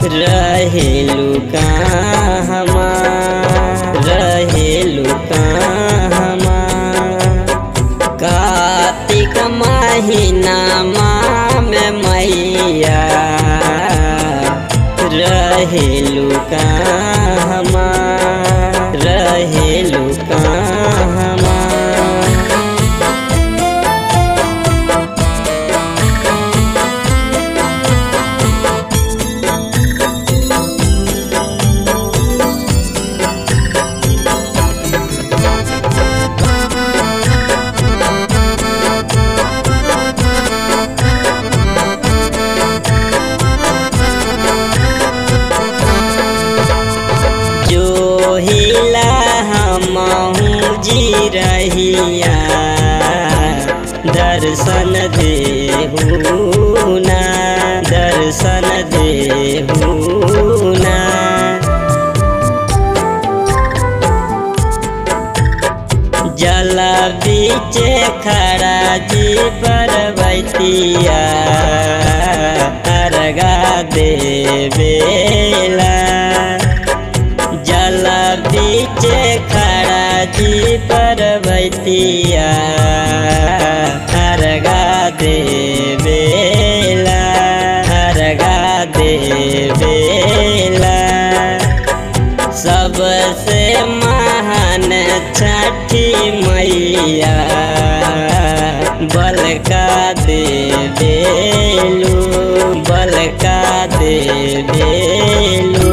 रहेलु कहमा रहेलु कहमा कार्तिक महीनामा में मैया रहेलु कहमा रहेलु कहमा जो हिला हमहू जी रहिया दर्शन देहुना दर्शन देहुना जल बीचे खड़ा जी परबतिया अर्गा देवेला जल बीचे खड़ा जी परबतिया अर्गा देवेला अर्गा देवेला सबसे महान छठी मैया बलका देवेलू बलका देवेलू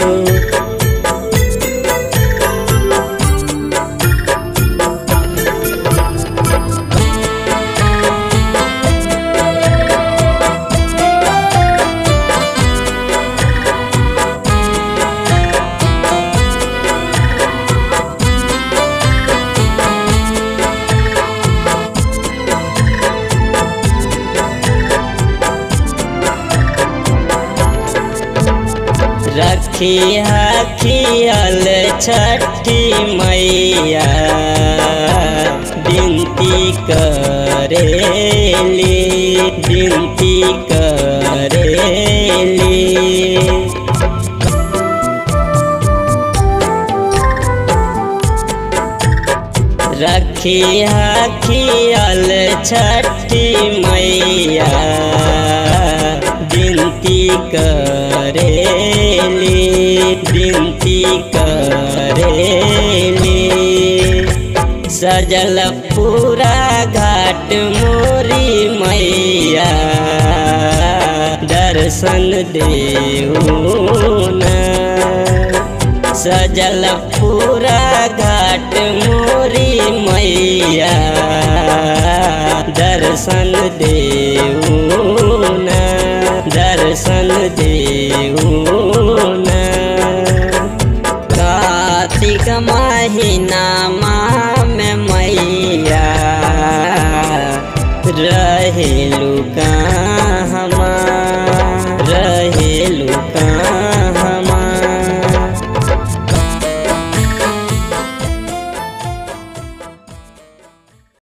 रखी हखियल छठी मैया बिनती करेली बिनती करेली रखी हखियल छठी मैया बिनती करेली बिनती करेली सजल पूरा घाट मोरी मैया दर्शन देहुना सजल पूरा घाट मोरी मैया दर्शन देहुना दर्शन देहुना कार्तिक महीनामा में मैया रहेलु का